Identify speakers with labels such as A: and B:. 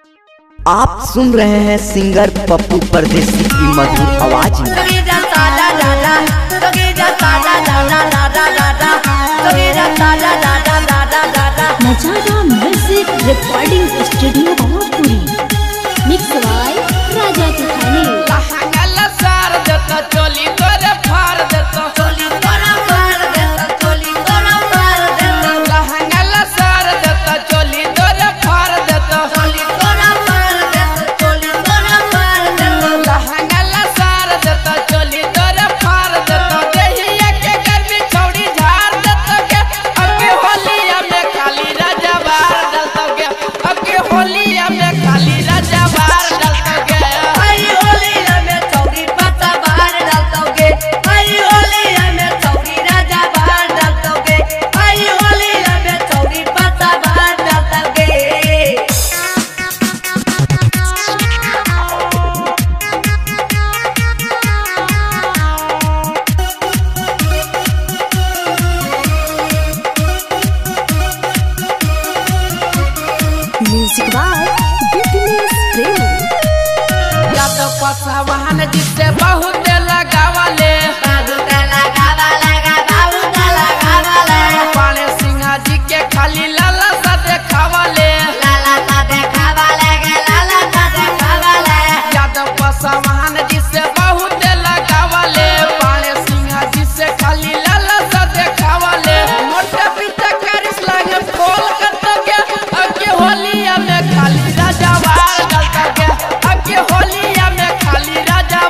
A: आप सुन रहे हैं सिंगर पप्पू परदेसी की मधुर आवाज में
B: Nazara music recording studio Mahapuri mix by Raja तुखानी
C: लहंगल सार देता चोली तोरे फार देता लहंगल सार देता चोली तोरे फार देता लहंगल सार देता चोली तोरे फार देता देहिया के गर्मी छौड़ी झाड़ देता के अबके होलिया में खाली राजा बार डलता के अबके होलिया में खाली राजा बार डलता के
B: म्यूजिक बाय बिजनेस प्रेमी
C: या तो पसवान जिससे बहुत लगावले पाले सिंहा जी के खाली लाला सा देखावले या तो पसवान जिससे बहुत लगावले पाले सिंहा जी से खाली लाला सा देखावले मोटा पीछा करिस लागे खोल कर तो के अके होलिया में खाली राजा वार डलता के अके होलिया में खाली राजा